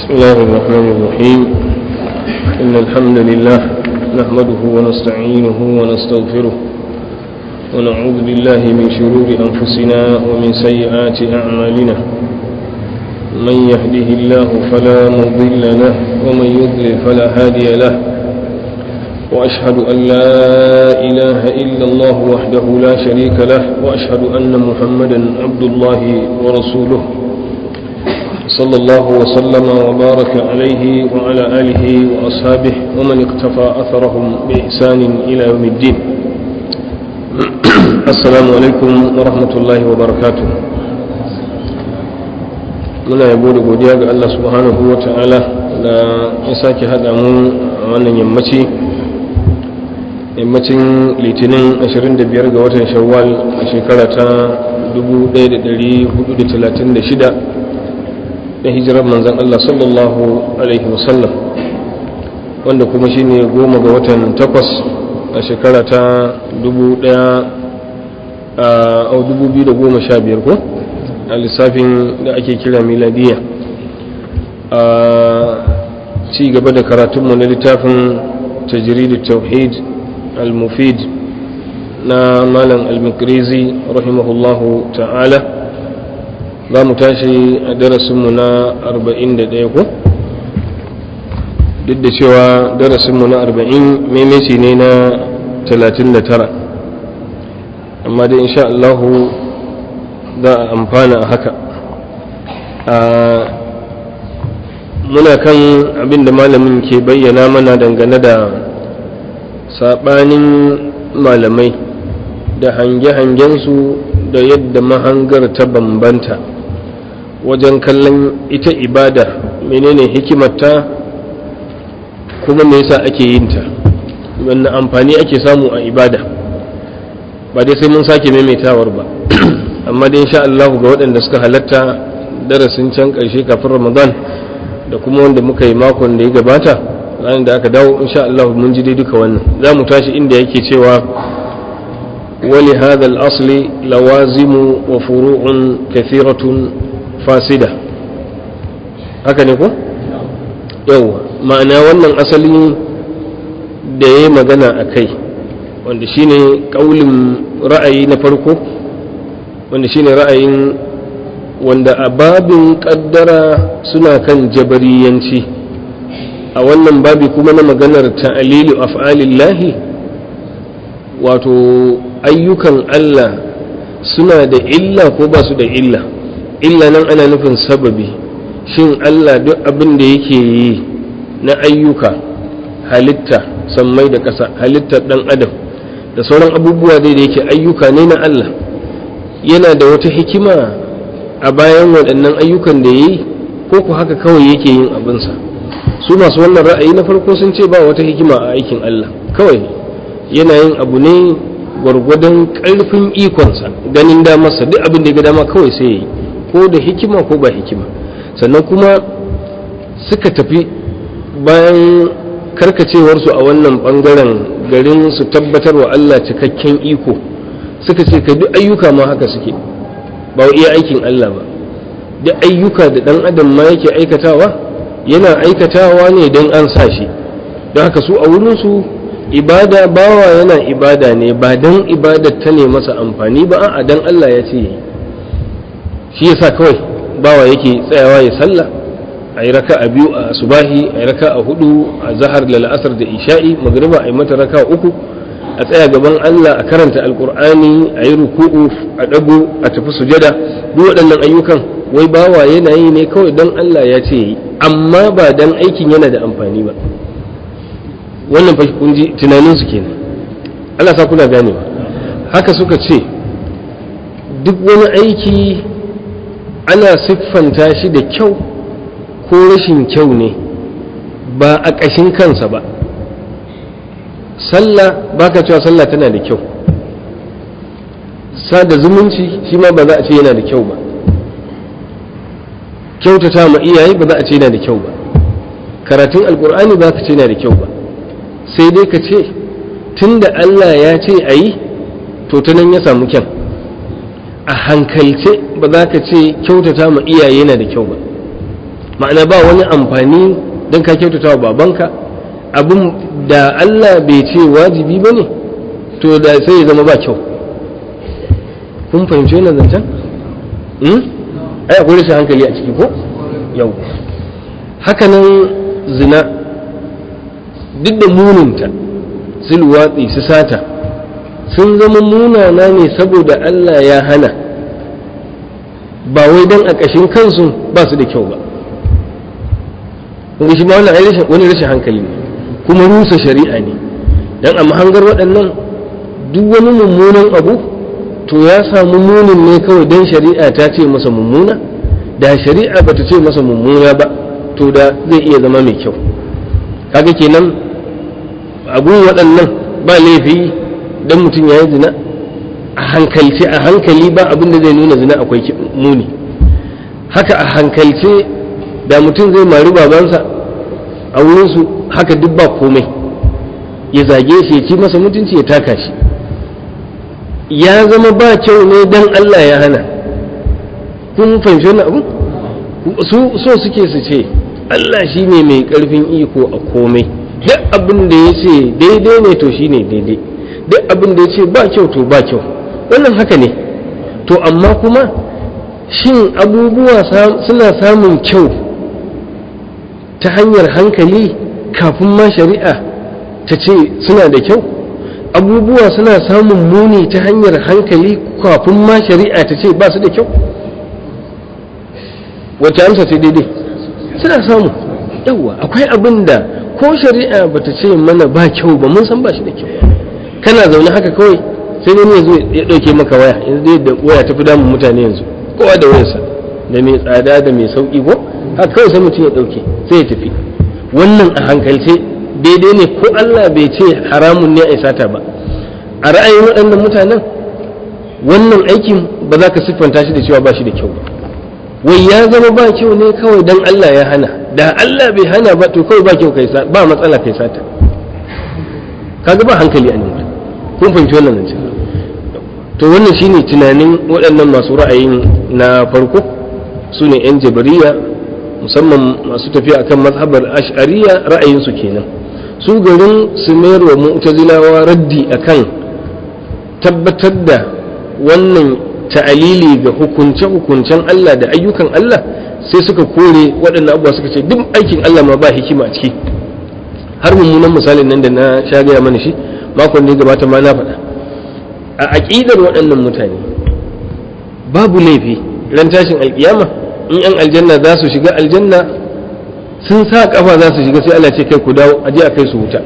بسم الله الرحمن الرحيم إن الحمد لله نحمده ونستعينه ونستغفره ونعوذ بالله من شرور أنفسنا ومن سيئات أعمالنا من يهده الله فلا مضل له ومن يضلل فلا هادي له وأشهد أن لا إله إلا الله وحده لا شريك له وأشهد أن محمدا عبد الله ورسوله صلى الله وسلم وبارك عليه وعلى آله وأصحابه ومن اقتفى أثرهم بإحسان إلى يوم الدين السلام عليكم ورحمة الله وبركاته muna yabo da godiya ga Allah subhanahu wa ta'ala da ya sake haɗa mu a wannan yammaci yammacin litinin 25 ga watan shawwal a shekara ta 1436 da hijirar manzan Allah sallallahu alaihi wasallam wanda kuma shine goma ga watan takwas a shekara ta 2015 ko a lissafin da ake kira miladiya a ci gaba da karatunmu na littafin tajiridu tauhid al-mufid na malam al-mikrizi rahimahullahu ta'ala za mu tashi a darasinmu na 41 ko duk da cewa darasinmu na 40 maimaici ne na 39 amma dai insha Allahu za a amfana a haka muna kan abin da malamin ke bayyana mana dangane da saɓanin malamai da hange-hangensu da yadda mahangar ta bambanta wajen kallon ita ibada menene hikimarta kuma me yasa ake yin ta wannan amfani ake samu a ibada ba dai sai mun sake maimaitawar ba amma dai insha Allah ga waɗanda suka halatta darasin can ƙarshe kafin Ramadan da kuma wanda muka yi makon da ya gabata ranar da aka dawo insha Allah mun ji dai duka wannan za mu tashi inda yake cewa wali hadha al-asli lawazimu wa furu'un kathiratun fasida haka ne ko yawa ma'ana wannan asali da ya magana a kai wanda shine kaulin ra'ayi na farko wanda shine ra'ayin wanda a babin kaddara suna kan jabariyanci a wannan babi kuma na maganar ta'alilu af'alillahi wato ayyukan Allah suna da illa ko ba su da illa illa nan ana nufin sababi shin Allah duk abin da yake yi na ayyuka halitta sammai da ƙasa halittar ɗan adam da sauran abubuwa dai da yake ayyuka ne na Allah yana da wata hikima a bayan waɗannan ayyukan da ya yi ko ku haka kawai yake yin abinsa su masu wannan ra'ayi na farko sun ce ba wata hikima a aikin Allah kawai yana yin abu ne gwargwadon ƙarfin ikonsa ganin damarsa duk abin da ya ga dama kawai sai ya yi ko da hikima ko ba hikima sannan kuma suka tafi bayan karkacewarsu a wannan ɓangaren garin su tabbatar wa Allah cikakken iko suka ce ka duk ayyuka ma haka suke ba iya aikin Allah ba duk ayyuka da ɗan adam ma yake aikatawa yana aikatawa ne don an sa shi don haka su a wurinsu ibada bawa yana ibada ne ba don ibadar ta ne masa amfani ba a don Allah ya ce shi yasa kawai bawa yake tsayawa ya sallah a yi raka a biyu a subahi a yi raka a hudu a zahar da la'asar da isha'i magriba a yi mata raka uku a tsaya gaban Allah a karanta alkur'ani a yi ruku'u a ɗago a tafi sujada duk waɗannan ayyukan wai bawa yana yi ne kawai don Allah ya ce yi amma ba don aikin yana da amfani ba wannan fa kun ji tunanin su kenan Allah sa kuna ganewa haka suka ce duk wani aiki ana siffanta shi da kyau ko rashin kyau ne ba a ƙashin kansa ba sallah baka cewa sallah tana da kyau sada zumunci shi ma ba za a ce yana da kyau ba kyautata ma iyaye ba za a ce yana da kyau ba karatun alkur'ani ba ka ce yana da kyau ba sai dai ka ce tunda Allah ya ce a yi to ta nan ya samu kyan a hankalce ba za ka ce kyautata ma iyaye yana da kyau ba ma'ana ba wani amfani don ka kyautata wa babanka abin da Allah bai ce wajibi ba ne to da sai ya zama ba kyau kun fahimci wannan zancen? ai akwai rashin hankali a ciki ko? yau hakanan zina duk da muninta su luwatsi su sata sun zama munana ne saboda Allah ya hana ba wai don a ƙashin kansu ba su da kyau ba kuma shi ma wani rashin hankali ne kuma rusa shari'a ne don a mahangar waɗannan duk wani mummunan abu to ya samu munin ne kawai don shari'a ta ce masa mummuna da shari'a bata ce masa mummuna ba to da zai iya zama mai kyau kaga kenan abun waɗannan ba laifi don mutum ya yi zina a hankalce a hankali ba abin da zai nuna zina akwai muni haka a hankalce da mutum zai mari babansa a wurinsu haka duk ba komai ya zage shi ya ci masa mutunci ya taka shi ya zama ba kyau ne don Allah ya hana kun fahimci wannan abu su so suke su ce Allah shi ne mai ƙarfin iko a komai duk abin da ya ce daidai ne to shi ne daidai duk abin da ya ce ba kyau to ba kyau wannan haka ne to amma kuma shin abubuwa suna samun kyau ta hanyar hankali kafin ma shari'a ta ce suna da kyau abubuwa suna samun muni ta hanyar hankali kafin ma shari'a ta ce ba su da kyau wacce amsa ce daidai suna samu yawa akwai abin da ko shari'a ba ta ce mana ba kyau ba mun san ba shi da kyau kana zaune haka kawai sai wani ya zo ya ɗauke maka waya yanzu da waya ta fi damun mutane yanzu kowa da wayarsa da mai tsada da mai sauƙi ko haka kawai sai mutum ya ɗauke sai ya tafi wannan a hankalce daidai ne ko Allah bai ce haramun ne a sata ba a ra'ayin waɗannan mutanen wannan aikin ba za ka siffanta shi da cewa ba shi da kyau ba wai ya zama ba kyau ne kawai dan Allah ya hana da Allah bai hana ba to kawai ba kyau kai ba matsala kai sata kaga ba hankali a nan kun fahimci wannan nan to wannan shine tunanin waɗannan masu ra'ayin na farko su ne 'yan jabariya musamman masu tafiya akan mazhabar ash'ariya ra'ayinsu kenan su garin su mayar wa mu'tazilawa raddi akan tabbatar da wannan ta'alili ga hukunce-hukuncen Allah da ayyukan Allah sai suka kore waɗannan abubuwa suka ce duk aikin Allah ma ba hikima a ciki har mummunan misalin nan da na sha gaya mana shi makon da ya gabata ma na faɗa a aƙidar waɗannan mutane babu laifi ran tashin alƙiyama in yan aljanna za su shiga aljanna sun sa kafa za su shiga sai Allah ce kai ku dawo aje a kai su wuta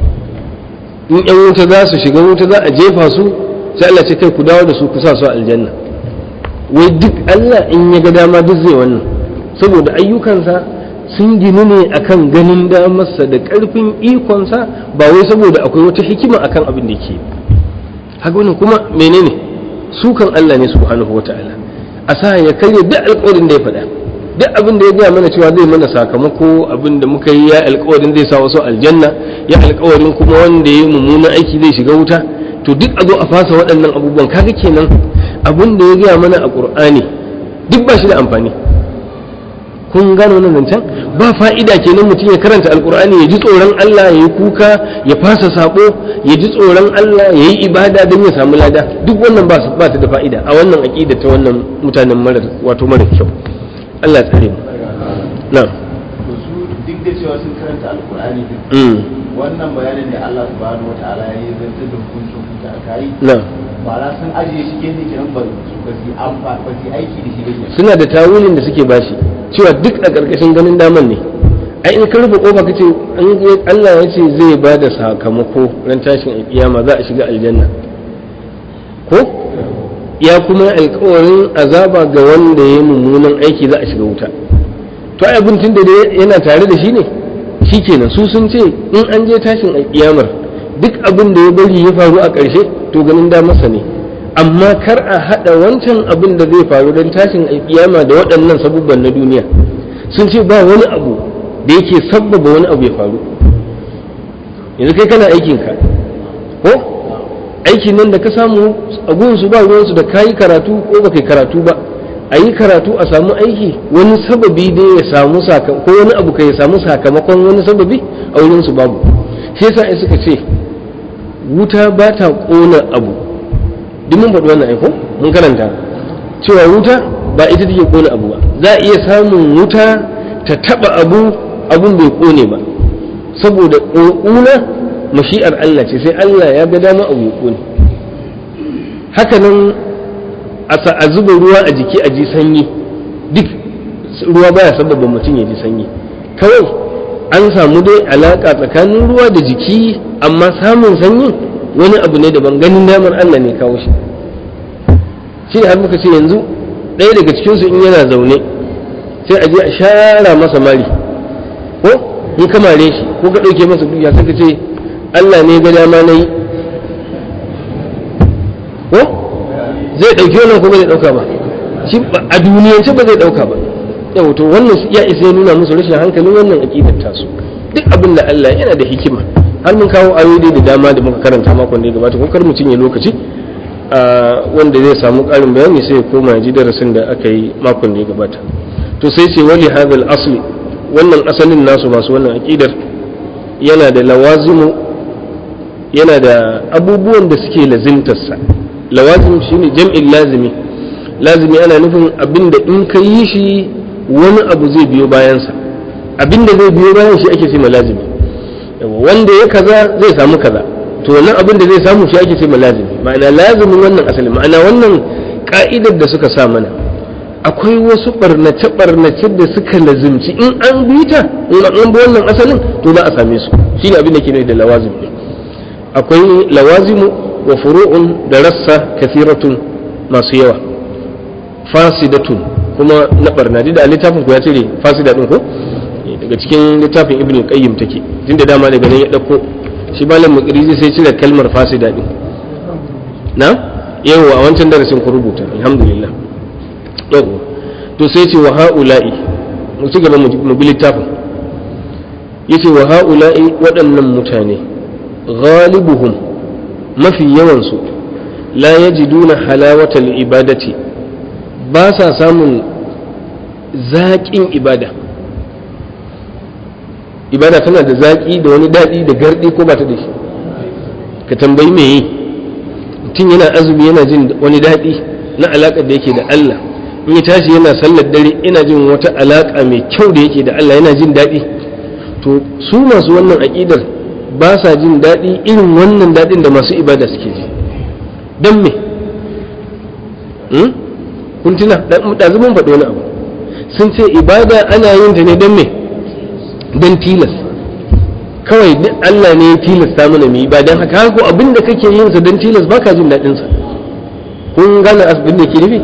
in yan wuta za su shiga wuta za a jefa su sai Allah ce kai ku dawo da su ku sa su aljanna wai duk Allah in ya ga dama duk zai wannan saboda ayyukansa sun ginu ne akan ganin damarsa da ƙarfin ikonsa ba wai saboda akwai wata hikima akan abin da ke haka wannan kuma menene sukan Allah ne subhanahu wata'ala a sa ya karya duk alƙawarin da ya faɗa duk abin da ya gaya mana cewa zai mana sakamako abin da muka yi ya alƙawarin zai sa wasu aljanna ya alƙawarin kuma wanda ya yi mummunan aiki zai shiga wuta to duk a zo a fasa waɗannan abubuwan kaga kenan abin da ya gaya mana a ƙur'ani duk ba shi da amfani kun gano nan zancen ba fa'ida kenan mutum ya karanta alkur'ani ya ji tsoron Allah ya yi kuka ya fasa sabo ya ji tsoron Allah ya yi ibada don ya samu lada duk wannan ba ba ta da fa'ida a wannan aqida ta wannan mutanen mara wato mara kyau Allah ya tsare mu na'am duk da cewa sun karanta alkur'ani wannan bayanin da Allah subhanahu wataala ya yi zantar da hukuncin hukunta a kai na'am ba sun ajiye shi kenan kenan ba su ba su amfa ba su aiki da shi ba kenan suna da tawilin da suke bashi cewa duk a ƙarƙashin ganin daman ne ai in ka rufe kofa kace in Allah ya ce zai ba da sakamako ran tashin alƙiyama za a shiga aljanna ko ya kuma alƙawarin azaba ga wanda ya yi mummunan aiki za a shiga wuta to ai abin tunda dai yana tare da shi ne shikenan su sun ce in an je tashin alƙiyamar duk abin da ya bari ya faru a ƙarshe to ganin damarsa ne amma kar a haɗa wancan abin da zai faru don tashin alƙiyama da waɗannan sabubban na duniya sun ce ba wani abu da yake sabbaba wani abu ya faru yanzu kai kana aikinka ko aikin nan da ka samu a gunsu ba ruwansu da kayi karatu ko ba kai karatu ba a yi karatu a samu aiki wani sababi dai ya samu ko wani abu ka ya samu sakamakon wani sababi a wurin su babu shi yasa ai suka ce wuta ba ta kona abu duk mun faɗi wannan aiko mun karanta cewa wuta ba ita take kona abu ba za a iya samun wuta ta taba abu abun bai kone ba saboda ƙuna mashi'ar Allah ce sai Allah ya ga dama abu ya kone haka nan a zuba ruwa a jiki a ji sanyi duk ruwa baya sababa mutum ya ji sanyi kawai an samu dai alaka tsakanin ruwa da jiki amma samun sanyi wani abu ne daban ganin damar Allah ne kawo shi shi har muka ce yanzu ɗaya daga cikinsu in yana zaune sai a je a shara masa mari ko in ka mare shi ko ka ɗauke masa dukiya sai ka ce Allah ne ga dama na yi ko zai ɗauki wannan ko ba zai ɗauka ba shi a duniyance ba zai ɗauka ba yau to wannan ya isa ya nuna musu rashin hankalin wannan aƙidar tasu duk abin da Allah yana da hikima har mun kawo ayoyi da dama da muka karanta makon da ya gabata ko kar mu cinye lokaci wanda zai samu ƙarin bayani sai ya koma ya ji darasin da aka yi makon da ya gabata to sai ce wali hadal asli wannan asalin nasu masu wannan aƙidar yana da lawazimu yana da abubuwan da suke lazimtarsa lawazim shine jam'in lazimi lazimi ana nufin abin da in ka yi shi wani abu zai biyo bayansa abin da zai biyo bayan shi ake ce ma lazimi wanda ya kaza zai samu kaza to wannan abin da zai samu shi ake ce ma lazimi ma'ana lazimin wannan asali ma'ana wannan ka'idar da suka sa mana akwai wasu barnace barnace da suka lazimci in an bi ta in an bi wannan asalin to za a same su shine abin da ke da lawazim akwai lawazimu wa furu'un da rassa kathiratun masu yawa fasidatun kuma na barna da littafin ku ya cire fasida din ko daga cikin littafin ibnu qayyim take tunda dama daga nan ya dauko shi malam mukrizi sai cire kalmar fasida din na yau a wancan darasin ku rubuta alhamdulillah yau to sai ce wa haula'i mu ci gaba mu bi littafin yace wa haula'i waɗannan mutane ghalibuhum mafi yawansu la yajiduna halawatal ibadati ba sa samun zaƙin ibada ibada tana da zaƙi da wani daɗi da garɗi ko ba ta da shi ka tambayi me yi mutum yana azumi yana jin wani daɗi na alaƙar da yake da Allah in ya tashi yana sallar dare yana jin wata alaƙa mai kyau da yake da Allah yana jin daɗi to su masu wannan aƙidar ba sa jin daɗi irin wannan daɗin da masu ibada suke ji don me kun tuna ɗazu mun faɗi wani abu sun ce ibada ana yin ta ne don me don tilas kawai duk Allah ne ya tilasta mana mu yi ba don haka ko abin da kake yin sa don tilas baka jin daɗin sa kun gane abin da ke nufi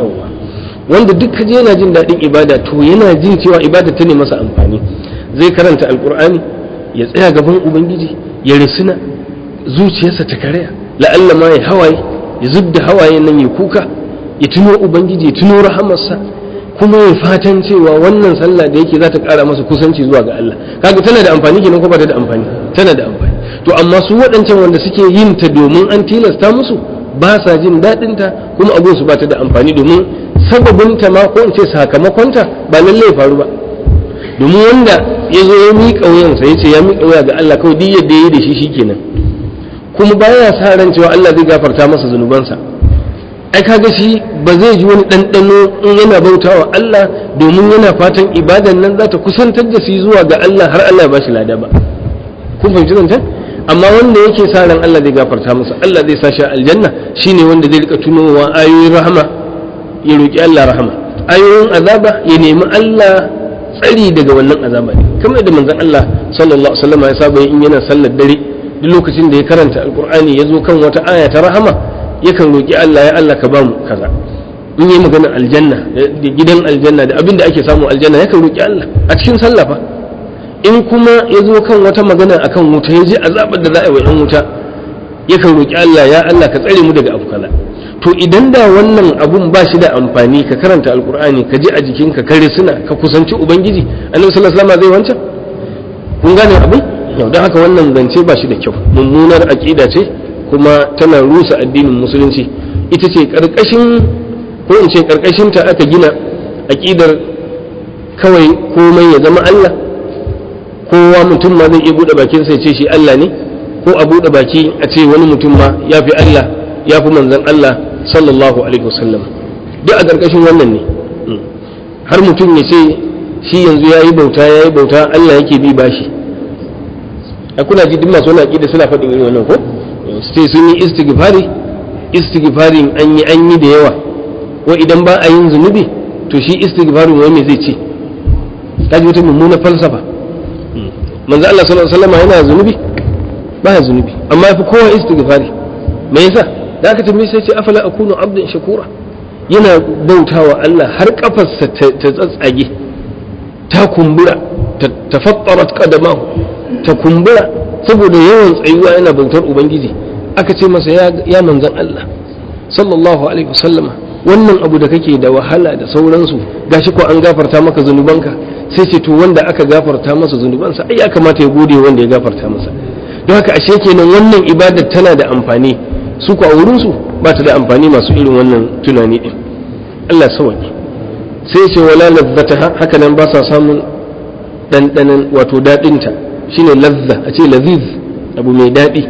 wanda duk kaje yana jin daɗin ibada to yana jin cewa ibada ta ne masa amfani zai karanta alkur'ani ya tsaya gaban ubangiji ya risina zuciyarsa ta karaya la'alla ma ya hawaye ya zub da hawaye nan ya kuka ya tuno ubangiji ya tuno rahamarsa kuma ya fatan cewa wannan sallah da yake za ta kara masa kusanci zuwa ga Allah kaga tana da amfani kenan ko ba ta da amfani tana da amfani to amma su waɗancan wanda suke yin ta domin an tilasta musu ba sa jin daɗin ta kuma abun su ba ta da amfani domin sababin ta ma ko in ce sakamakon ta ba lalle ya faru ba domin wanda ya zo ya miƙa wuyansa ya ce ya miƙa wuya ga Allah kawai duk yadda ya yi da shi shikenan kuma baya sa ran cewa Allah zai gafarta masa zunubansa ai kaga shi ba zai ji wani ɗanɗano in yana bautawa Allah domin yana fatan ibadan nan za ta kusantar da shi zuwa ga Allah har Allah ya bashi lada ba kun fahimci zancen amma wanda yake sa ran Allah zai gafarta masa Allah zai sa shi aljanna shine wanda zai rika tunowa ayoyin rahama ya roki Allah rahama ayoyin azaba ya nemi Allah tsari daga wannan azaba ne kamar yadda manzon Allah sallallahu alaihi wasallam ya saba in yana sallar dare duk lokacin da ya karanta alqur'ani ya zo kan wata aya ta rahama yakan roƙi Allah ya Allah ka ba mu kaza in yi magana aljanna da gidan aljanna da abin da ake samu aljanna yakan roƙi Allah a cikin sallah fa in kuma ya zo kan wata magana akan wuta ya ji azabar da za a yi wa 'yan wuta yakan roƙi Allah ya Allah ka tsare mu daga abu kaza to idan da wannan abun ba shi da amfani ka karanta alkur'ani ka ji a jikinka ka risuna ka kusanci ubangiji annabi sallallahu alaihi wasallam zai wancan kun gane abin yau don haka wannan zance ba shi da kyau mummunar aqida ce kuma tana rusa addinin musulunci ita ce ƙarƙashin ko in ce karkashinta aka gina aƙidar kawai komai ya zama Allah kowa mutum ma zai iya buɗe bakin sai ce shi Allah ne ko a buɗe baki a ce wani mutum ma ya fi Allah ya fi manzan Allah sallallahu alaihi wasallam duk a ƙarƙashin wannan ne har mutum ya ce shi yanzu ya yi bauta ya yi bauta Allah yake bi bashi a kuna ji duk masu wani aƙida suna faɗin irin wannan ko sai sun yi istighfari istighfarin an yi an yi da yawa ko idan ba a yin zunubi to shi istighfarin wai me zai ce kaji wata mummuna falsafa manzo Allah sallallahu alaihi wasallam yana zunubi ba ya zunubi amma yafi kowa istighfari me yasa da aka tambaye sai ce afala akunu abdan shakura yana bautawa Allah har kafarsa ta tsatsage ta kumbura ta fattarat qadamahu ta kumbura saboda yawan tsayuwa yana bautar ubangiji aka ce masa ya manzan Allah sallallahu alaihi wasallama wannan abu da kake da wahala da sauransu gashi ko an gafarta maka zunubanka sai ce to wanda aka gafarta masa zunubansa ai ya kamata ya gode wanda ya gafarta masa don haka ashe kenan wannan ibadar tana da amfani su ko a wurin su ba ta da amfani masu irin wannan tunani din Allah sawaki sai ce wala lazzata haka nan ba sa samun dandanan wato dadinta shine lazza a ce laziz abu mai dadi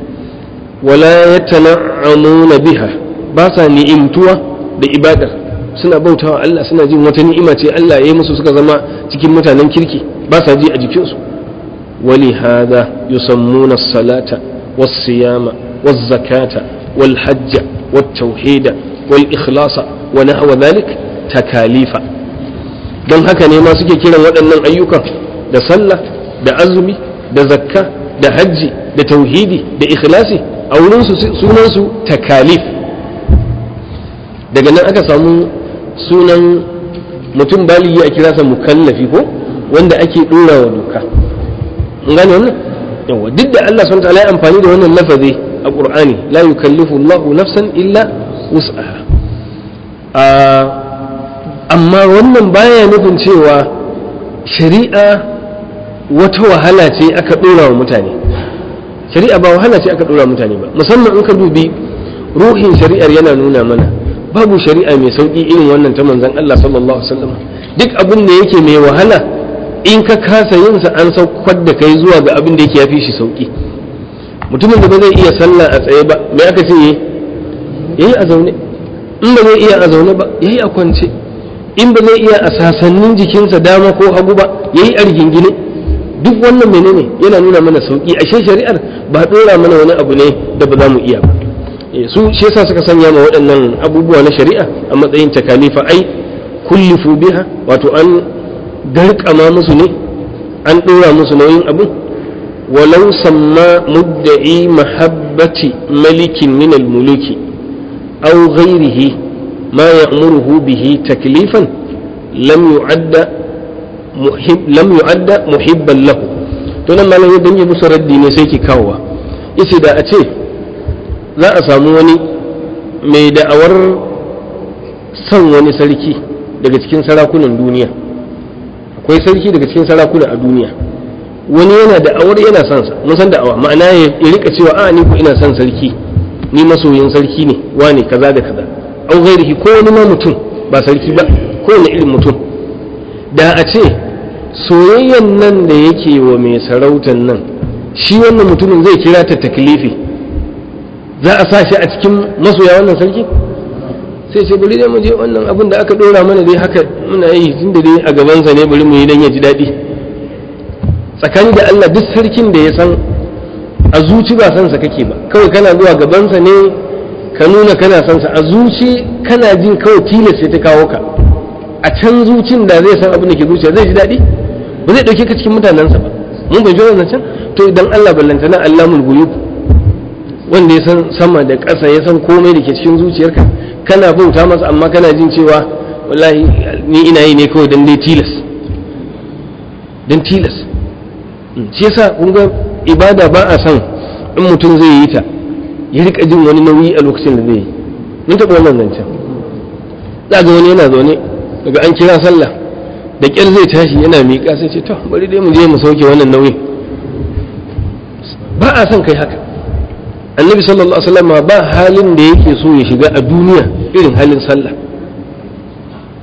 wala yatana'amuna biha ba sa ni'imtuwa da ibadar suna bautawa Allah suna jin wata ni'ima ce Allah ya yi musu suka zama cikin mutanen kirki ba sa ji a jikinsu wali hada yusammuna salata was-siyama waz-zakata wal-hajja wat-tauhida wal-ikhlasa wa nahwa dhalik takalifa don haka ne ma suke kiran waɗannan ayyukan da sallah da azumi da zakka da hajji da tauhidi da ikhlasi a wurinsu sunansu takalif daga nan aka samu sunan mutum baligi a kira sa mukallafi ko wanda ake dora wa doka in gane wannan yawa duk da Allah subhanahu wataala ya amfani da wannan lafazi a Qur'ani la yukallifu Allah nafsan illa wus'aha amma wannan baya nufin cewa shari'a wata wahala ce aka dora wa mutane shari'a ba wahala ce aka dora mutane ba musamman in ka dubi ruhin shari'ar yana nuna mana babu shari'a mai sauki irin wannan ta manzon Allah sallallahu alaihi wasallam duk abin da yake mai wahala in ka kasa yin sa an saukar da kai zuwa ga abin da yake yafi shi sauki mutumin da ba zai iya sallah a tsaye ba me aka ce yayi yayi a zaune in ba zai iya a zaune ba yayi a kwance in ba zai iya a sasannin jikinsa dama ko hagu ba yayi a rigingine duk wannan menene yana nuna mana sauki ashe shari'ar ba dora mana wani abu ne da ba za mu iya ba su shi yasa suka sanya ma waɗannan abubuwa na shari'a a matsayin takalifa ai kullifu biha wato an garkama musu ne an dora musu nauyin abu walau samma mudda'i mahabbati malikin min al-muluki aw ghayrihi ma ya'muruhu bihi taklifan lam yu'adda muhib lam yu'adda muhibban lahu to nan malam yadda yi musu raddi ne sai ki kawowa yace da a ce za a samu wani mai da'awar son wani sarki daga cikin sarakunan duniya akwai sarki daga cikin sarakuna a duniya wani yana da'awar yana son sa mun san da'awa ma'ana ya rika cewa a ni ko ina son sarki ni masoyin sarki ne wane kaza da kaza au ghairihi ko wani ma mutum ba sarki ba ko wani irin mutum da a ce soyayyan nan da yake wa mai sarautan nan shi wannan mutumin zai kira ta taklifi za a sa shi a cikin masoya wannan sarki sai ce bari dai mu je wannan abin da aka dora mana dai haka muna yi tun da dai a gabansa ne bari mu yi dan ya ji daɗi tsakani da Allah duk sarkin da ya san a zuci ba san sa kake ba kawai kana zuwa gabansa ne ka nuna kana san sa a zuci kana jin kawai tilas sai ta kawo ka a can zucin da zai san abin da ke zuciya zai ji daɗi ba zai ɗauke ka cikin mutanensa ba mun bai wannan can to idan Allah ballantana Allahul guyub wanda ya san sama da ƙasa ya san komai da ke cikin zuciyarka kana bauta masa amma kana jin cewa wallahi ni ina yi ne kawai dan dai tilas dan tilas shi yasa kun ga ibada ba a san in mutum zai yi ta ya rika jin wani nauyi a lokacin da zai yi mun taɓa wannan zancen za ga wani yana zaune daga an kira sallah da ƙyar zai tashi yana miƙa sai ce to bari dai mu je mu sauke wannan nauyin ba a son kai haka annabi sallallahu alaihi wasallam ba halin da yake so ya shiga a duniya irin halin sallah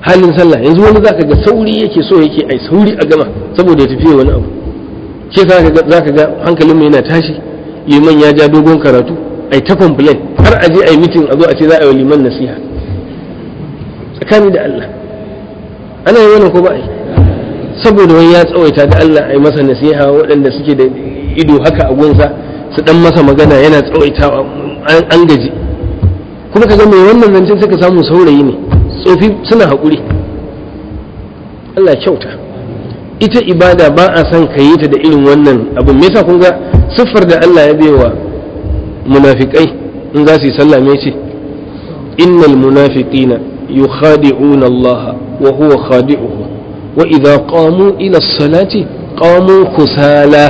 halin sallah yanzu wani zaka ga sauri yake so yake ai sauri a gama saboda ya tafiya wani abu ke za ka ga hankalin yana tashi liman ya ja dogon karatu ai ta complain har a je ai mitin a zo a ce za a yi liman nasiha tsakani da Allah ana yi wannan ko ba ai saboda wani ya tsawaita da Allah ai masa nasiha waɗanda suke da ido haka a gunsa su dan masa magana yana tsawaitawa an gaji kuma kaga mai wannan zancen suka samu saurayi ne tsofi suna haƙuri Allah kyauta ita ibada ba a son ka yi ta da irin wannan abu me yasa kun ga siffar da Allah ya baiwa munafikai in za su yi sallah me ce innal munafiqina yukhadi'una Allah wa huwa khadi'uhu wa idza qamu ila as-salati qamu kusala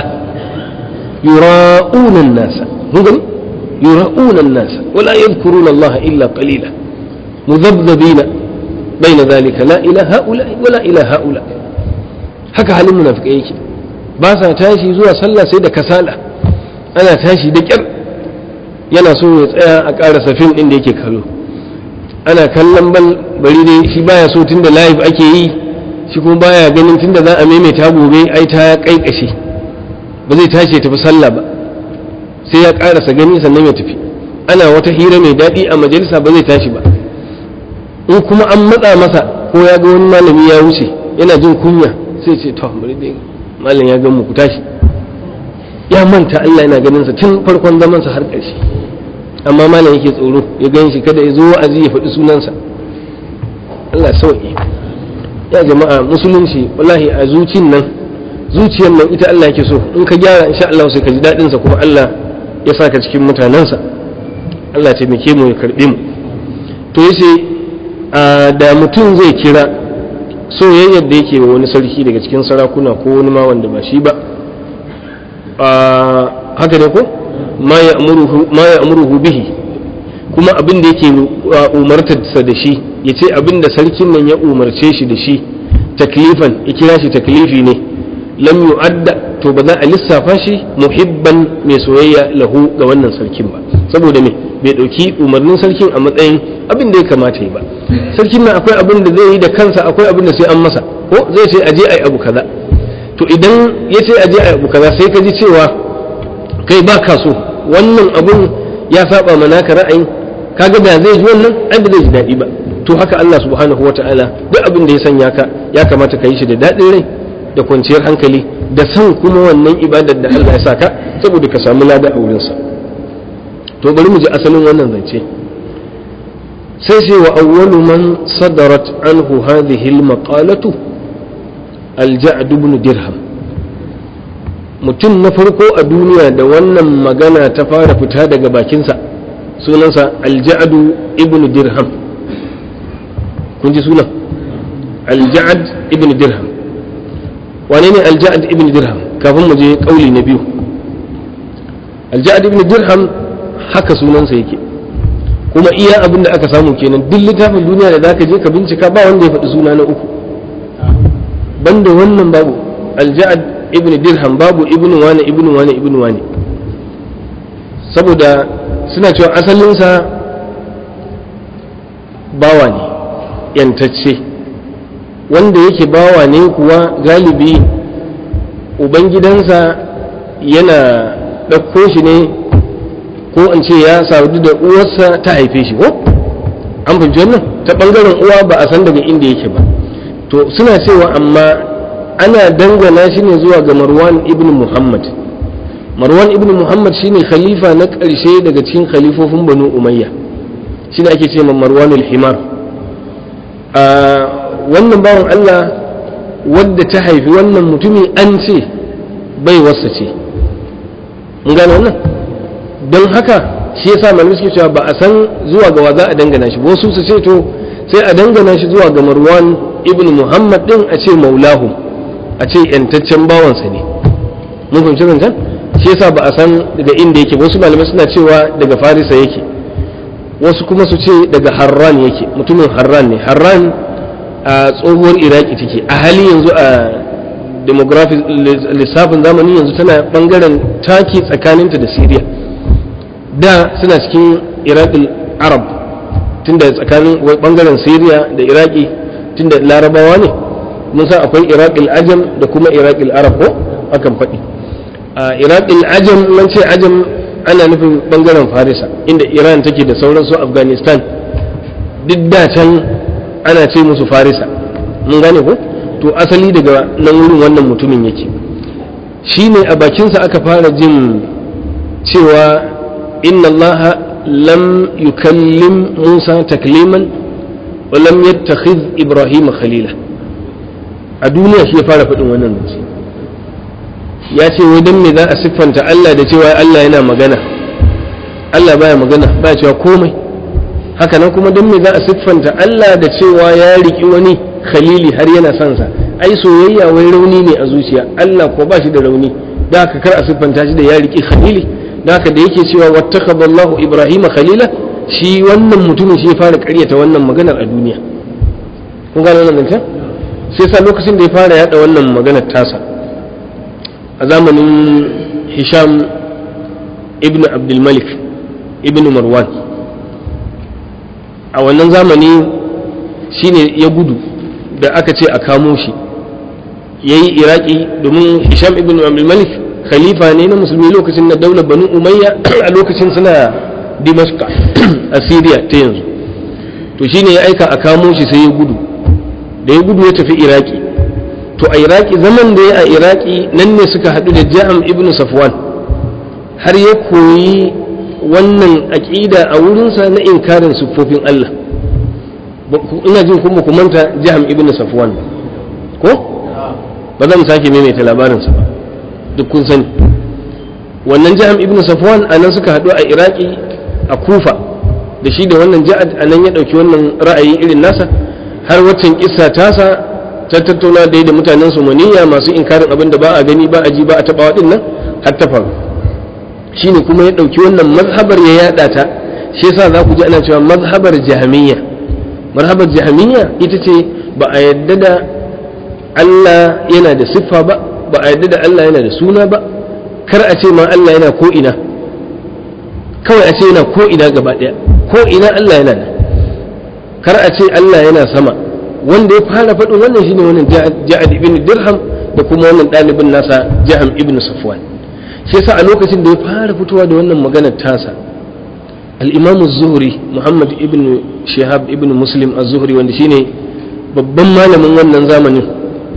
yura'una an-nasa mun gani yura'una an-nasa wa la yadhkuruna Allah illa qalila mudhabdhabina bayna dhalika la ilaha illa wa la ilaha illa haka halin munafikai yake ba sa tashi zuwa sallah sai da kasala ana tashi da kyar yana so ya tsaya a ƙara safin ɗin da yake kallo ana kallon bal bari dai shi baya so tunda live ake yi shi kuma baya ganin tunda za a maimaita gobe ai ta kaikashe ba zai tashi ya tafi sallah ba sai ya ƙarasa gani sannan ya tafi ana wata hira mai daɗi a majalisa ba zai tashi ba in kuma an matsa masa ko ya ga wani malami ya wuce yana jin kunya sai ce to bari dai malam ya gan mu ku tashi ya manta Allah yana ganin sa tun farkon zaman sa har ƙarshe amma malam yake tsoro ya gan shi kada ya zo wa'azi ya faɗi sunansa Allah sauki ya jama'a musulunci wallahi a zucin nan zuciyar nan ita Allah yake so in ka gyara insha Allah sai ka ji daɗin sa kuma Allah ya saka cikin mutanensa Allah ya taimake mu ya karbe mu to yace da mutum zai kira soyayyar da yake wa wani sarki daga cikin sarakuna ko wani ma wanda ba shi ba haka ne ko ma ya amuruhu bihi kuma abin da yake umartarsa da shi ya ce abin da sarkin nan ya umarce shi da shi taklifan ya kira shi taklifi ne lam yu'adda to ba za a lissafa shi muhibban mai soyayya lahu ga wannan sarkin ba saboda me bai dauki umarnin sarkin a matsayin abin da ya kamata yi ba sarkin nan akwai abin da zai yi da kansa akwai abin da sai an masa ko zai ce aje ai abu kaza to idan ya ce aje ai abu kaza sai ka ji cewa kai ba ka so wannan abun ya saba ma naka ra'ayin kaga da zai ji wannan ai ba zai ji daɗi ba to haka Allah subhanahu wataala duk abin da ya sanya ka ya kamata ka yi shi da daɗin rai da kwanciyar hankali da san kuma wannan ibadar da Allah ya saka saboda ka samu lada a wurinsa to bari mu ji asalin wannan zance sai sai wa awwalu man sadarat anhu hadhihi al-maqalatu al-ja'd ibn dirham mutum na farko a duniya da wannan magana ta fara fita daga bakinsa sunansa al-ja'd ibn dirham kun ji sunan al-ja'd ibn dirham wane ne al-ja'd ibn dirham kafin mu je kauli na biyu al-ja'd ibn dirham haka sunansa yake kuma iya abin da aka samu kenan duk littafin duniya da zaka je ka bincika ba wanda ya faɗi suna na uku banda wannan babu alja'ad ibn dirham babu ibn wani ibn wani ibn wani saboda suna cewa asalinsa bawa ne yantacce wanda yake bawa ne kuwa galibi ubangidansa yana ɗauko shi ne ko in ce ya sadu da uwarsa ta haife shi ko an fahimci wannan ta bangaren uwa ba a san daga inda yake ba to suna cewa amma ana dangana shi ne zuwa ga marwan ibn muhammad marwan ibn muhammad shine khalifa na ƙarshe daga cikin khalifofin banu umayya shine ake ce marwanul himar a wannan bawan allah wadda ta haifi wannan mutumi an ce bai wasa ce mun gane wannan don haka shi yasa malamai suke cewa ba a san zuwa ga wa za a dangana shi wasu su ce to sai a dangana shi zuwa ga marwan ibn muhammad din a ce maulahu a ce yantaccen bawansa ne mun fahimci zancen shi yasa ba a san daga inda yake wasu malamai suna cewa daga farisa yake wasu kuma su ce daga harran yake mutumin harran ne harran a tsohuwar iraki take a hali yanzu a demographic lissafin zamani yanzu tana bangaren taki tsakaninta da syria da suna cikin iraqin arab tunda tsakanin bangaren syria da iraki tunda larabawa ne mun san akwai iraqil ajam da kuma iraqil arab ko akan faɗi a iraqil ajam man ce ajam ana nufin bangaren farisa inda iran take da sauran su afghanistan duk da can ana ce musu farisa mun gane ko to asali daga nan wurin wannan mutumin yake shine a bakinsa aka fara jin cewa inna Allah lam yukallim Musa takliman wa lam yattakhidh Ibrahim khalila a duniya shi ya fara faɗin wannan zance ya ce wai dan me za a siffanta Allah da cewa Allah yana magana Allah baya magana baya cewa komai haka nan kuma dan me za a siffanta Allah da cewa ya riki wani khalili har yana son sa ai soyayya wai rauni ne a zuciya Allah ko ba shi da rauni da haka kar a siffanta shi da ya riki khalili da haka da yake cewa wattakhadallahu ibrahima khalila shi wannan mutumin shi ya fara ƙaryata wannan maganar a duniya kun gane wannan zancen sai sa lokacin da ya fara yada wannan maganar tasa a zamanin hisham ibn abdulmalik ibn marwan a wannan zamani shine ya gudu da aka ce a kamo shi ya yi iraki domin hisham ibn abdulmalik khalifa ne na musulmi lokacin na daular banu umayya a lokacin suna dimashka a syria ta yanzu to shine ya aika a kamo shi sai ya gudu da ya gudu ya tafi iraki to a iraki zaman da ya a iraki nan ne suka haɗu da ja'am ibn safwan har ya koyi wannan aƙida a wurinsa na inkarin siffofin Allah ina jin kuma ku manta ja'am ibn safwan ko ba zan sake maimaita labarinsa ba duk kun sani wannan ja'am ibn safwan a nan suka haɗu a iraki a kufa da shi da wannan ja'ad a nan ya ɗauki wannan ra'ayi irin nasa har waccan kissa tasa ta tattauna dai da mutanen somaniya masu inkarin abin da ba a gani ba a ji ba a taɓa waɗin nan har ta faru shine kuma ya ɗauki wannan mazhabar ya yaɗa ta shi yasa za ku ji ana cewa mazhabar jahamiyya mazhabar jahamiyya ita ce ba a yadda da Allah yana da siffa ba ba a yadda da Allah yana da suna ba kar a ce ma Allah yana ko ina kawai a ce yana ko ina gaba ɗaya ko ina Allah yana da kar a ce Allah yana sama wanda ya fara faɗin wannan shine wannan ja'ad ibn dirham da kuma wannan ɗalibin nasa jaham ibn safwan shi yasa a lokacin da ya fara fitowa da wannan maganar tasa al-imam az-zuhri muhammad ibn shihab ibn muslim az-zuhri wanda shine babban malamin wannan zamanin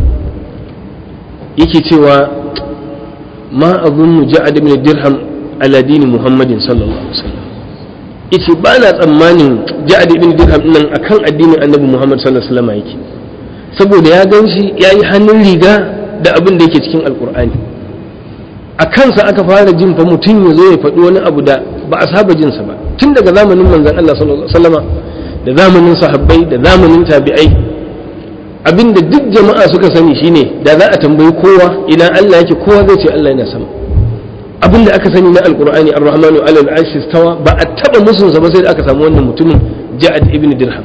yake cewa ma azunnu ja'ad ibn dirham ala dini muhammadin sallallahu alaihi wasallam yace ba na tsammanin ja'ad ibn dirham nan akan addinin annabi Muhammad sallallahu alaihi wasallam yake saboda ya ganshi yayi hannun riga da abin da yake cikin alkur'ani a kansa aka fara jin fa mutum ya zo ya faɗi wani abu da ba a saba jin sa ba tun daga zamanin manzon Allah sallallahu alaihi wasallama da zamanin sahabbai da zamanin tabi'ai abinda duk jama'a suka sani shine da za a tambayi kowa ina Allah yake kowa zai ce Allah yana sama abin da aka sani na alkur'ani ar-rahmanu alal arshi stawa ba a taba musun sa ba sai da aka samu wannan mutumin ja'ad ibn dirham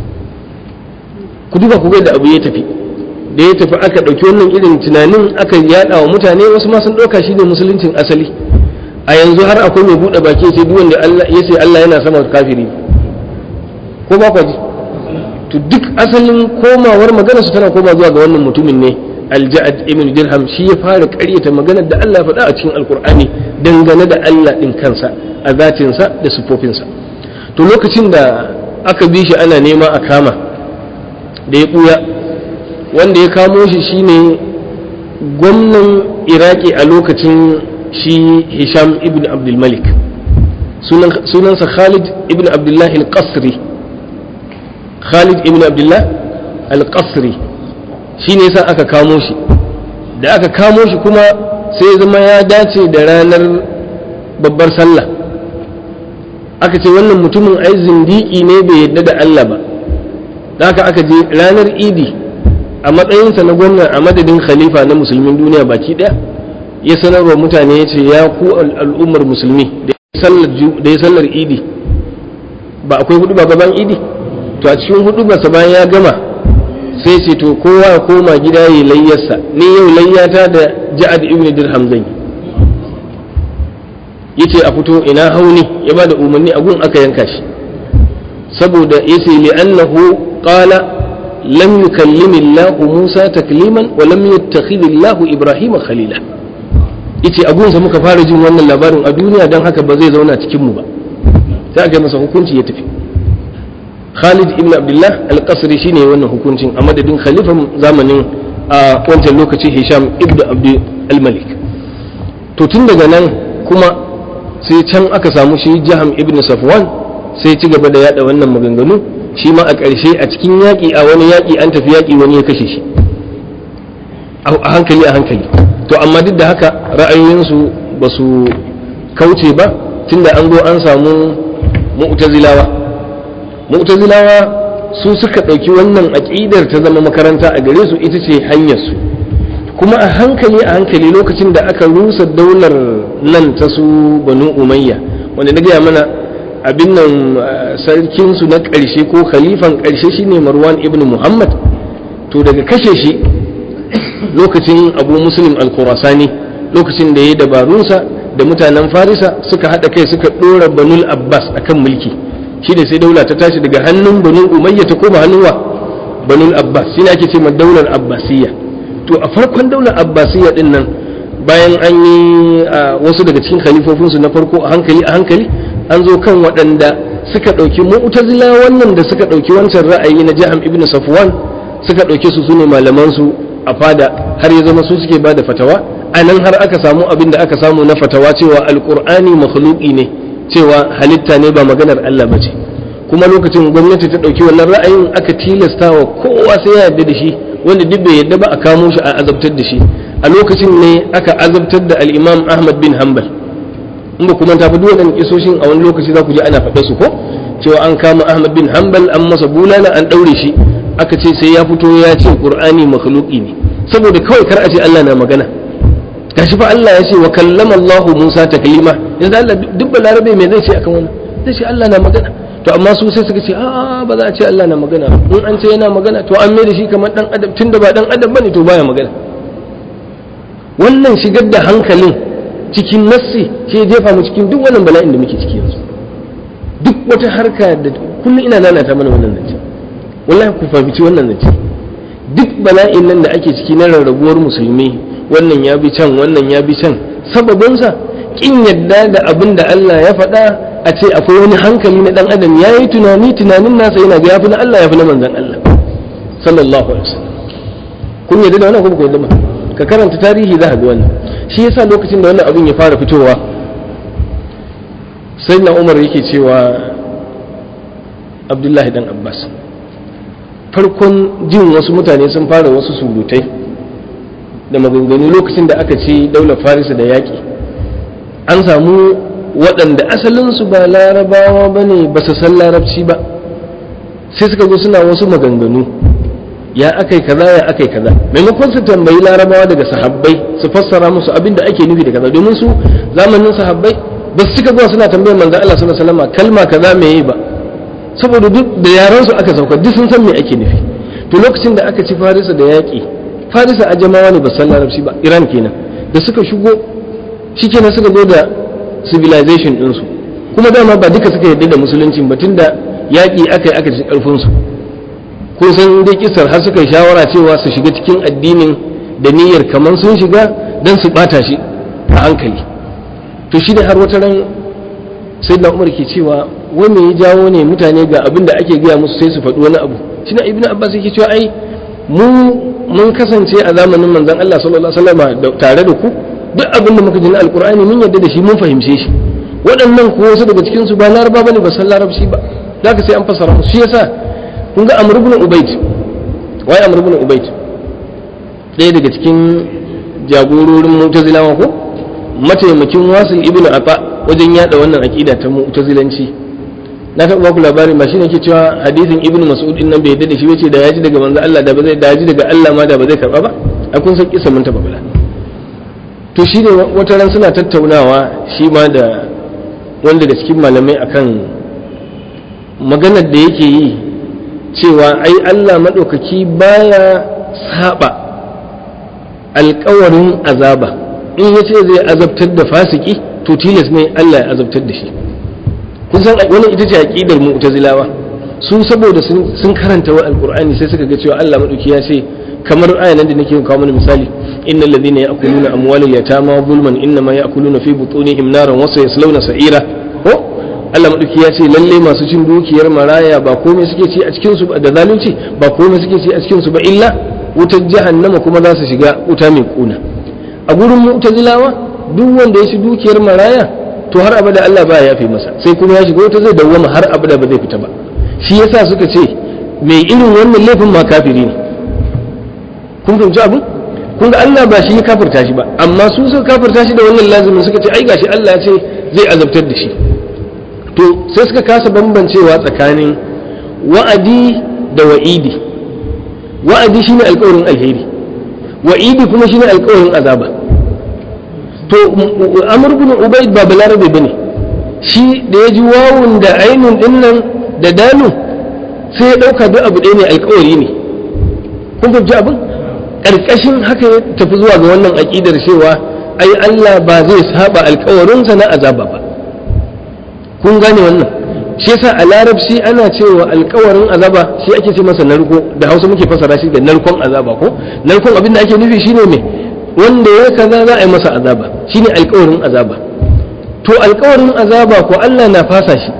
ku duba ku ga da abu ya tafi da ya tafi aka dauki wannan irin tunanin aka yada wa mutane wasu ma sun dauka shi ne musuluncin asali a yanzu har akwai mai bude baki sai duk wanda Allah ya ce Allah yana sama kafiri ko ba ku ji to duk asalin komawar magana su tana koma zuwa ga wannan mutumin ne alja'ad ibn dirham shi ya fara ƙaryata maganar da Allah faɗa a cikin alkur'ani dangane da Allah ɗin kansa a zatinsa da sifofinsa to lokacin da aka bi shi ana nema a kama da ya ɓuya wanda ya kamo shi shine gwamnan iraki a lokacin shi hisham ibn abdulmalik sunansa khalid ibn abdullahi al-qasri khalid ibn abdullah al-qasri shi ne yasa aka kamo shi da aka kamo shi kuma sai zama ya dace da ranar babbar sallah aka ce wannan mutumin ai zindiki ne bai yadda da Allah ba da haka aka je ranar idi a matsayinsa na gwamna a madadin khalifa na musulmin duniya baki daya ya sanarwa mutane ya ce ya ku al'ummar musulmi da ya sallar idi ba akwai hudu ba gaban idi to a cikin hudu ba bayan ya gama sai ce to kowa ya koma gida yi layyarsa ni yau layyata da ja'ad ibn dirham zan yi yace a fito ina hauni ya bada umarni a gun aka yanka shi saboda yace li annahu qala lam yukallim Allah Musa takliman wa lam yattakhidh Allah Ibrahim khalila yace abunsa muka fara jin wannan labarin a duniya dan haka ba zai zauna cikin mu ba sai aka masa hukunci ya tafi Khalid ibn Abdullah al-Qasri shine wannan hukuncin a madadin khalifan zamanin a wancan lokaci Hisham ibn Abdul al-Malik to tun daga nan kuma sai can aka samu shi Jaham ibn Safwan sai ci gaba da yada wannan maganganu shi ma a ƙarshe a cikin yaƙi a wani yaƙi an tafi yaƙi wani ya kashe shi a hankali a hankali to amma duk da haka ra'ayoyinsu ba su kauce ba tunda an zo an samu mu'tazilawa mu'tazilawa su suka ɗauki wannan aƙidar ta zama makaranta a gare su ita ce hanyar su kuma a hankali a hankali lokacin da aka rusa daular nan ta su banu umayya wanda na gaya mana abin nan sarkinsu na ƙarshe ko khalifan ƙarshe shine marwan ibn muhammad to daga kashe shi lokacin abu muslim al-khurasani lokacin da ya yi dabarunsa da mutanen farisa suka haɗa kai suka ɗora banul abbas akan mulki shi da sai daula ta tashi daga hannun banu umayya ta koma hannun wa banul abbas shi ne ake ce ma daular abbasiyya to a farkon daular abbasiyya din nan bayan an yi wasu daga cikin khalifofinsu na farko a hankali a hankali an zo kan waɗanda suka ɗauki mu'tazila wannan da suka ɗauki wancan ra'ayi na jaham ibn safwan suka ɗauki su sune malaman su a fada har ya zama su suke ba da fatawa a nan har aka samu abin da aka samu na fatawa cewa alqur'ani makhluqi ne cewa halitta ne ba maganar Allah ba ce kuma lokacin gwamnati ta ɗauki wannan ra'ayin aka tilasta wa kowa sai ya yarda da shi wanda duk bai yarda ba a kamo shi a azabtar da shi a lokacin ne aka azabtar da al-imam ahmad bin hanbal in ba kuma tafi duk waɗannan kisoshin a wani lokaci za ku ji ana faɗa su ko cewa an kama Ahmad bin Hanbal an masa bulala an ɗaure shi aka ce sai ya fito ya ce Qur'ani makhluqi ne saboda kawai kar a ce Allah na magana gashi fa Allah ya ce wa kallama Allah Musa taklima yanzu Allah duk balarabe me zai ce akan wannan zai ce Allah na magana to amma su sai suka ce a ba za a ce Allah na magana in an ce yana magana to an mai da shi kamar dan adam tunda ba dan adam bane to baya magana wannan shigar da hankalin cikin nassi ke jefa mu cikin duk wannan bala'in da muke ciki yanzu duk wata harka da kullum ina lalata mana wannan zance wallahi ku fahimci wannan zance duk bala'in nan da ake ciki na rarrabuwar musulmi wannan ya bi can wannan ya bi can sababinsa kin yadda da abin da Allah ya faɗa a ce akwai wani hankali na dan adam ya yi tunani tunanin nasa yana ga yafi na Allah yafi na manzon Allah sallallahu alaihi wasallam kun yadda da wannan ko ku yadda ba ka karanta tarihi za ka ga wannan shi yasa lokacin da wannan abin ya fara fitowa sai na umar yake cewa abdullahi dan abbas farkon jin wasu mutane sun fara wasu surutai da maganganu lokacin da aka ce daular farisa da yaƙi an samu waɗanda asalinsu ba larabawa ba ne ba su san larabci ba sai suka zo suna wasu maganganu ya akai kaza ya akai kaza maimakon su tambayi larabawa daga sahabbai su fassara musu abin da ake nufi da kaza domin su zamanin sahabbai ba su cika zuwa suna tambayar manzo Allah sallallahu alaihi wasallam kalma kaza me yi ba saboda duk da yaran su aka sauka duk sun san me ake nufi to lokacin da aka ci Farisa da yaƙi Farisa a jama'a ne ba san larabci ba Iran kenan da suka shigo shikenan suka zo da civilization din su kuma dama ba duka suka yarda da musulunci ba tunda yaƙi aka yi aka ci karfin su kun san dai kisar har suka yi shawara cewa su shiga cikin addinin da niyyar kamar sun shiga don su bata shi a hankali to shi ne har wata ran sai da umar ke cewa wai me ya jawo ne mutane ga abin da ake gaya musu sai su faɗi wani abu shi na ibnu abbas yake cewa ai mu mun kasance a zamanin manzon Allah sallallahu alaihi wasallam tare da ku duk abin da muka ji na alqur'ani mun yarda da shi mun fahimce shi waɗannan ko wasu daga cikin su ba laraba bane ba san larabci ba zaka sai an fassara musu shi yasa kun ga amr ibn ubayd wai amr ibn ubayd ɗaya daga cikin jagororin mu'tazilawa ko mataimakin wasil ibn ata wajen yada wannan aqida ta mu'tazilanci na taɓa baku labari ma shine ke cewa hadisin ibn mas'ud din nan bai yadda da shi bace da yaji daga manzo Allah da ba zai daji daga Allah ma da ba zai karba ba a kun san kisa mun taɓa bala to shi ne wata ran suna tattaunawa shi ma da wanda da cikin malamai akan maganar da yake yi cewa ai Allah maɗaukaki baya saba alkawarin azaba in ya ce zai azabtar da fasiki to tilas ne Allah ya azabtar da shi kun san wannan ita ce aqidar mu'tazilawa su saboda sun karanta wa alqur'ani sai suka ga cewa Allah madauki ya ce kamar ayan nan da nake kawo mana misali innal ladhina ya'kuluna amwalal yatama zulman innama ya'kuluna fi butunihim naran wa sayaslawna sa'ira ko Allah madauki ya ce lalle masu cin dukiyar maraya ba komai suke ci a cikin su da zalunci ba komai suke ci a cikin su ba illa wutar jahannama kuma za su shiga wuta mai kuna a gurin mu'tazilawa duk wanda ya ci dukiyar maraya to har abada Allah ba ya yafe masa sai kuma ya shiga wuta zai dawwama har abada ba zai fita ba shi yasa suka ce mai irin wannan laifin ma kafiri ne kun fahimci abin kun ga Allah ba shi ya kafirta shi ba amma su suka kafirta shi da wannan lazimin suka ce ai gashi Allah ya ce zai azabtar da shi to sai suka kasa bambancewa tsakanin wa'adi da wa'idi wa'adi shine alƙawarin alheri wa'idi kuma shine alƙawarin azaba to amr ibn ubayd ba balarabe bane shi da ya ji wawun da ainun dinnan da dalu sai ya dauka duk abu ɗaya ne alƙawari ne kun fahimci abin ƙarƙashin haka ya tafi zuwa ga wannan aƙidar cewa ai Allah ba zai saba alƙawarinsa na azaba ba kun gane wannan shi yasa a larabci ana cewa alƙawarin azaba shi ake ce masa narko da hausa muke fasara shi da narkon azaba ko narkon abin da ake nufi shine me wanda ya kaza za a yi masa azaba shine alƙawarin azaba to alƙawarin azaba ko Allah na fasa shi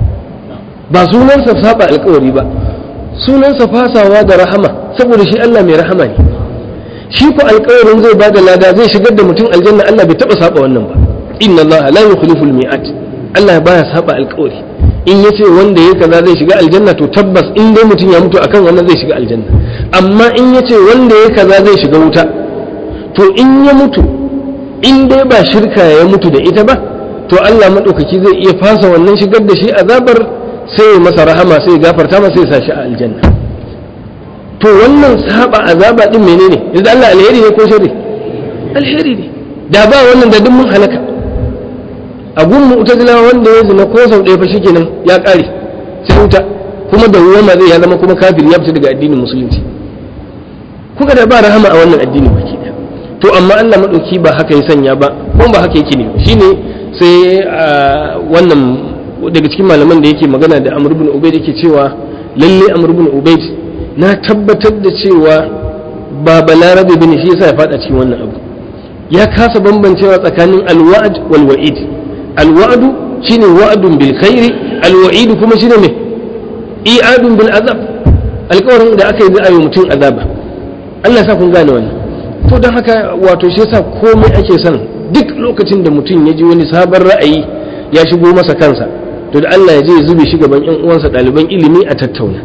ba sunansa saba alƙawari ba sunansa fasawa da rahama saboda shi Allah mai rahama ne shi ko alƙawarin zai bada lada zai shigar da mutum aljanna Allah bai taba saba wannan ba inna Allah la yukhlifu al-mi'at Allah baya saba alƙawari in yace wanda ya kaza zai shiga aljanna to tabbas in dai mutum ya mutu akan wannan zai shiga aljanna amma in yace wanda ya kaza zai shiga wuta to in ya mutu in dai ba shirka ya mutu da ita ba to Allah madaukaki zai iya fasa wannan shigar da shi azabar sai ya masa rahama sai ya gafarta masa sai ya sa shi a aljanna to wannan saba azaba din menene yanzu Allah alheri ne ko sharri alheri ne da ba wannan da duk mun halaka a gun mu'tazila wanda ya zina ko sau ɗaya fa shikenan ya ƙare sai wuta kuma da ruwa zai ya zama kuma kafir ya fita daga addinin musulunci kuka da ba rahama a wannan addini baki ɗaya to amma Allah madauki ba haka ya sanya ba kuma ba haka yake ne shine sai wannan daga cikin malaman da yake magana da Amr ibn Ubayd yake cewa lalle Amr ibn Ubayd na tabbatar da cewa ba balarabe bane shi yasa ya fada cikin wannan abu ya kasa bambancewa tsakanin alwa'd wal wa'id alwa'du shine wa'dun bil khairi alwa'id kuma shine me i'adun bil azab alƙawarin da aka yi za a yi mutum azaba Allah sa kun gane wannan to don haka wato shi yasa komai ake son duk lokacin da mutum ya ji wani sabon ra'ayi ya shigo masa kansa to da Allah ya je ya zube shi gaban ƴan uwansa ɗaliban ilimi a tattauna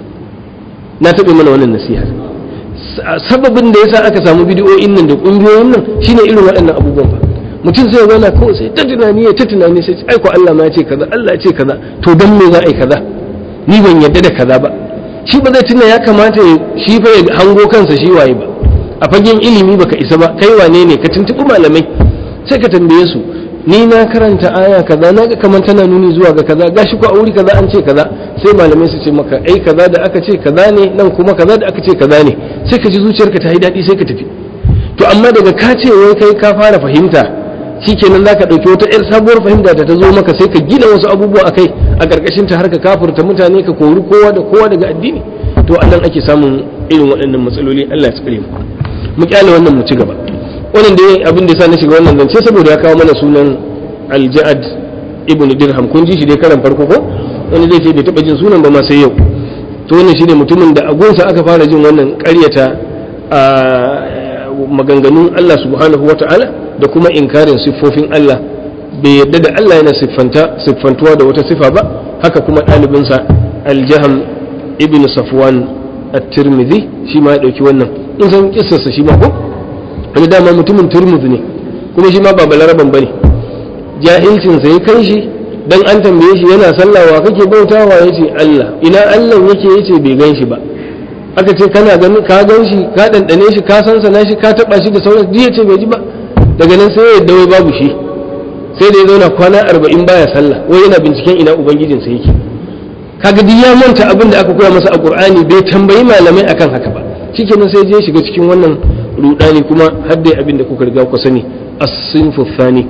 na taɓa mana wannan nasiha sababin da yasa aka samu bidiyoyin nan da ƙungiyoyin nan shine irin waɗannan abubuwan ba mutum sai zauna kawai sai ta tunani ya ta tunani sai ai ko Allah ma ya ce kaza Allah ya ce kaza to dan me za a yi kaza ni ban yarda da kaza ba shi ba zai tuna ya kamata shi fa ya hango kansa shi waye ba a fagen ilimi baka isa ba kai wane ne ka tuntuɓi malamai sai ka tambaye su ni na karanta aya kaza na ga kamar tana nuni zuwa ga kaza gashi ko a wuri kaza an ce kaza sai malamai su ce maka ai kaza da aka ce kaza ne nan kuma kaza da aka ce kaza ne sai ka ji zuciyarka ta yi daɗi sai ka tafi to amma daga ka ce wai kai ka fara fahimta shikenan zaka ɗauki wata yar sabuwar fahimta da ta zo maka sai ka gina wasu abubuwa akai a ƙarƙashin ta har ka kafurta mutane ka kori kowa da kowa daga addini to anan ake samun irin waɗannan matsaloli Allah ya tsare mu mu kyale wannan mu ci gaba wannan da abin da yasa na shiga wannan zance saboda ya kawo mana sunan Al-Ja'ad ibn Dirham kun ji shi dai karan farko ko wani zai ce bai taba jin sunan ba ma sai yau to wannan shine mutumin da agunsa aka fara jin wannan ƙaryata a maganganun Allah subhanahu wata'ala da kuma inkarin siffofin Allah bai yadda da Allah yana siffanta siffantuwa da wata sifa ba haka kuma ɗalibinsa Al-Jaham ibn Safwan at-Tirmidhi shi ma ya dauki wannan in san kissarsa shi ma ko wani dama mutumin turmuz ne kuma shi ma ba balaraban bane jahilcin sa ya kai shi dan an tambaye shi yana sallawa kake bautawa yace Allah ina Allah yake yace bai gan shi ba aka ce kana ganin ka gan shi ka dandane shi ka san sana shi ka taba shi da sauran duk yace bai ji ba daga nan sai ya dawai babu shi sai da ya zauna kwana arba'in baya sallah wai yana binciken ina ubangijinsa yake kaga duk ya manta abin da aka koya masa a qur'ani bai tambayi malamai akan haka ba shikenan sai je shiga cikin wannan rudani kuma har dai abin da kuka riga ku sani as-sinfu thani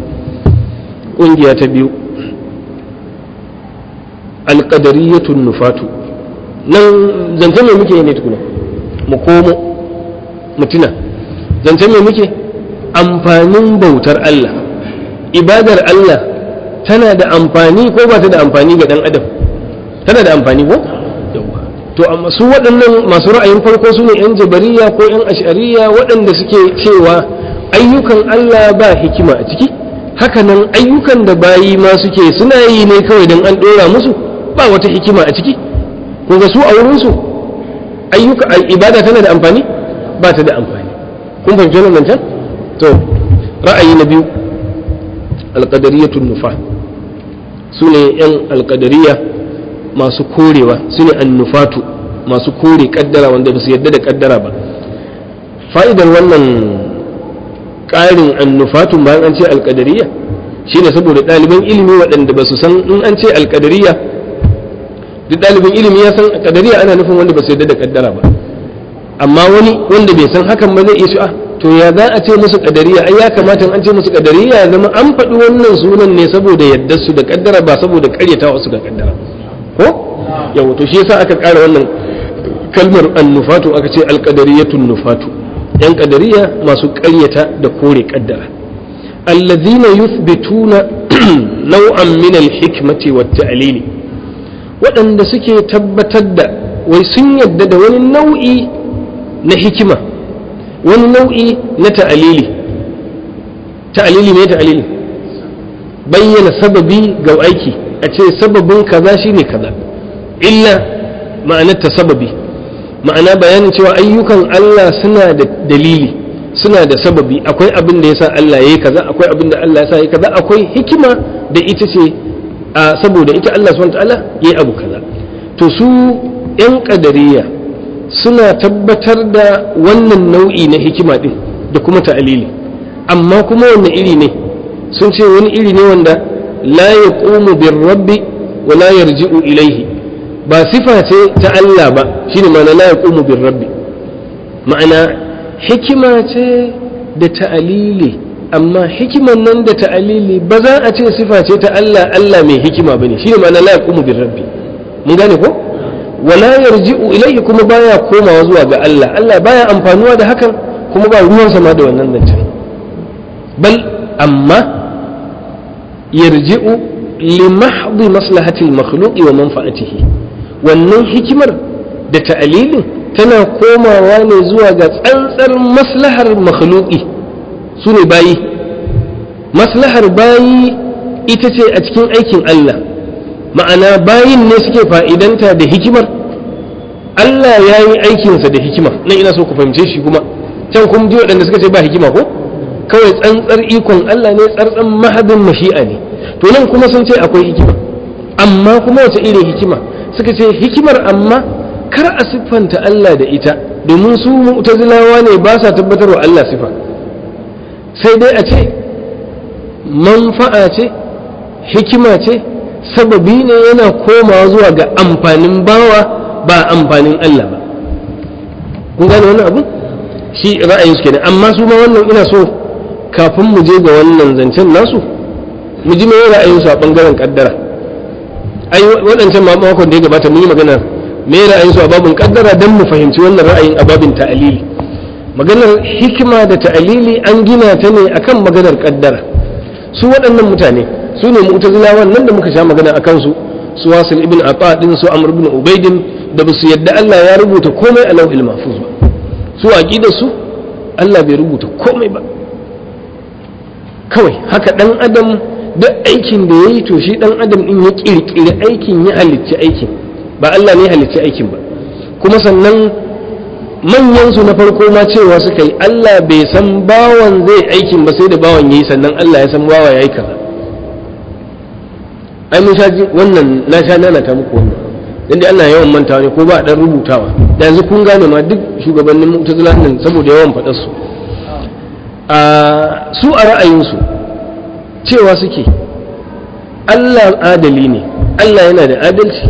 kungiya ta biyu al-qadariyatu nufatu nan zancen mai muke ne tukuna mu komo mutuna zancen mai muke amfanin bautar Allah ibadar Allah tana da amfani ko ba ta da amfani ga dan adam tana da amfani ko to amma su waɗannan masu ra'ayin farko su ne 'yan jabariya ko 'yan ashariya waɗanda suke cewa ayyukan Allah ba hikima a ciki hakanan ayyukan da bayi ma suke suna yi ne kawai don an ɗora musu ba wata hikima a ciki ga su a wurinsu ayyuka ibada tana da amfani ba ta da amfani kun fahimci wannan can to ra'ayi na biyu alƙadariyatun nufa su ne 'yan alƙadariya masu korewa su ne annufatu masu kore kaddara wanda ba su yadda da kaddara ba fa'idar wannan ƙarin annufatun bayan an ce alƙadariya shine saboda ɗaliban ilimi waɗanda ba su san in an ce alƙadariya duk ɗalibin ilimi ya san ƙadariya ana nufin wanda ba su yadda da kaddara ba amma wani wanda bai san hakan ba zai iya shi'a to ya za a ce musu ƙadariya ai ya kamata an ce musu ƙadariya ya zama an faɗi wannan sunan ne saboda yadda su da kaddara ba saboda ƙaryatawa su ga kaddara ko yawa to shi yasa aka ƙara wannan kalmar annufatu aka ce alƙadariyatun nufatu yan ƙadariya masu ƙaryata da kore ƙaddara allazina yuthbituna nau'an min alhikmati wat ta'lili waɗanda suke tabbatar da wai sun yadda da wani nau'i na hikima wani nau'i na ta'alili ta'alili ne ta'alili bayyana sababi ga aiki a ce sababin kaza shine kaza illa ma'anar ta sababi ma'ana bayanin cewa ayyukan Allah suna da dalili suna da sababi akwai abin da yasa Allah yayi kaza akwai abin da Allah yasa yayi kaza akwai hikima da ita ce a saboda ita Allah subhanahu ta'ala yayi abu kaza to su yan kadariya suna tabbatar da wannan nau'i na hikima din da kuma ta'alili amma kuma wanne iri ne sun ce wani iri ne wanda la yaqumu bir rabbi wa la yarji'u ilaihi ba sifa ce ta Allah ba shine ma'ana la yaqumu bir rabbi ma'ana hikima ce da ta'alili amma hikiman nan da ta'alili ba za a ce sifa ce ta Allah Allah mai hikima bane shine ma'ana la yaqumu bir rabbi mun gane ko wala yarji'u ilayhi kuma baya komawa zuwa ga Allah Allah baya amfanuwa da hakan kuma ba ruwansa ma da wannan zancen bal amma yarji'u li mahdhi maslahati al-makhluqi wa manfa'atihi wannan hikimar da ta'alilin tana komawa ne zuwa ga tsantsar maslahar makhluqi su ne bayi maslahar bayi ita ce a cikin aikin Allah ma'ana bayin ne suke fa'idanta da hikimar Allah ya yi aikinsa da hikima nan ina so ku fahimce shi kuma can kun ji waɗanda suka ce ba hikima ko kawai tsantsar ikon Allah ne tsantsan mahadin mashi'a ne to nan kuma sun ce akwai hikima amma kuma wace irin hikima suka ce hikimar amma kar a siffanta Allah da ita domin su mu'tazilawa ne ba sa tabbatarwa Allah sifa sai dai a ce manfa'a ce hikima ce sababi ne yana komawa zuwa ga amfanin bawa ba amfanin Allah ba kun gane wannan abu shi ra'ayin su kenan amma su ma wannan ina so kafin mu je ga wannan zancen nasu mu ji mai ra'ayin su a bangaren kaddara ai waɗancan ma makon da ya gabata mun yi magana me ra'ayin su a babin kaddara dan mu fahimci wannan ra'ayin a babin ta'alili maganar hikima da ta'alili an gina ta ne akan maganar kaddara su waɗannan mutane su ne mu'tazilawan nan da muka sha magana akan su su wasil ibn aqa din su amr ibn ubaidin da basu yadda Allah ya rubuta komai a lauhil mahfuz ba su aqidar su Allah bai rubuta komai ba kawai haka dan adam duk aikin da yayi to shi dan adam din ya kirkiri aikin ya halicci aikin ba Allah ne ya halicci aikin ba kuma sannan manyan su na farko ma cewa suka yi Allah bai san bawan zai aikin ba sai da bawan yayi sannan Allah ya san bawa yayi kaza ai mun sha wannan na sha nana ta muku wannan dan Allah yawan mantawa ne ko ba dan rubutawa da yanzu kun gane ma duk shugabannin mu'tazila nan saboda yawan fadar su a su a ra'ayin su cewa suke Allah adali ne Allah yana da adalci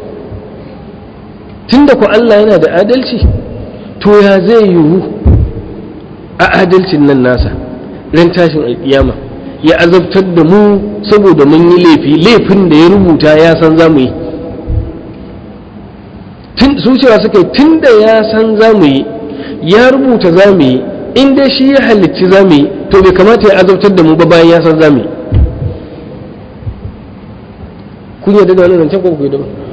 tunda ku Allah yana da adalci to ya zai yiwu a adalcin nan nasa ran tashin alkiyama ya azabtar da mu saboda mun yi laifi laifin da ya rubuta ya san za mu yi su cewa suka yi tun da ya san za mu yi ya rubuta za mu yi in dai shi ya halicci za mu yi to bai kamata ya azabtar da mu ba bayan ya san za mu yi kun yarda da wannan zancen ko ku yarda ba